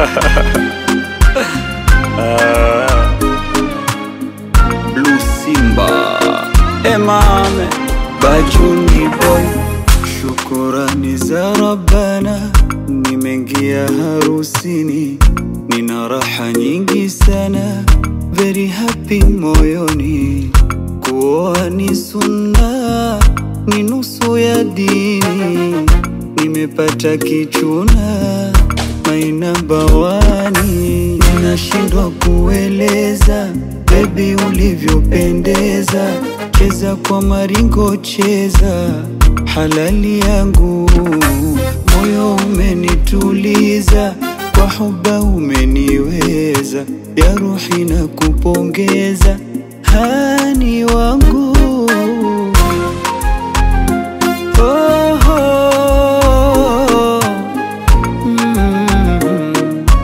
Blue Simba Emame Bajuni Boy Shukurani za Rabbana Nimeingia harusini Nina raha nyingi sana Very happy moyoni Kuoa ni sunna Ni nusu ya dini Nimepata kichuna Maina bawani Ninashindwa kueleza Baby ulivyopendeza Cheza kwa maringo cheza Halali yangu Moyo umenituliza Kwa huba umeniweza Ya ruhi na kupongeza Hani wangu oh, oh, mm.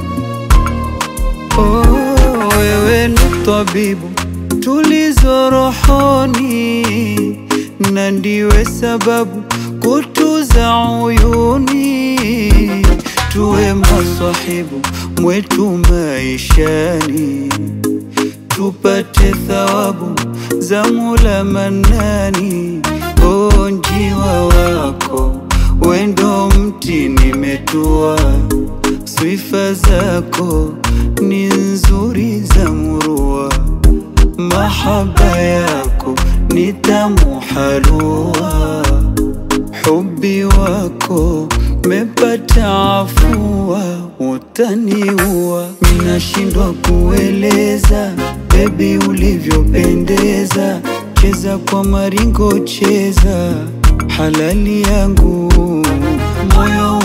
Oh, wewe ni tabibu tulizo rohoni, na ndiwe sababu kutuza uyuni, tuwe maswahibu mwetu maishani, tupate thawabu za Mola Manani. O njiwa wako wendo mti nimetua Sifa zako ni nzuri za murua, mahaba yako ni tamu halua, hubi wako mepata afua, utaniua. Minashindwa kueleza bebi ulivyopendeza, cheza kwa maringo, cheza halali yangu, moyo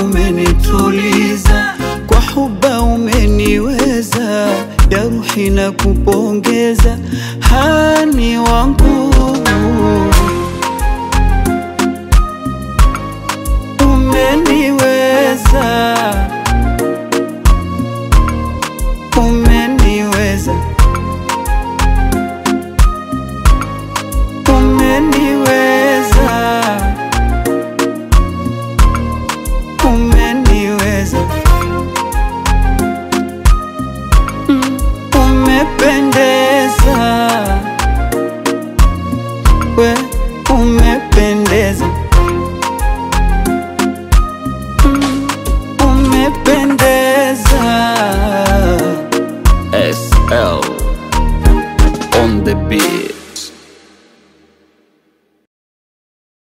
umenituliza kwa huba umeniweza, ya ruhi na kupongeza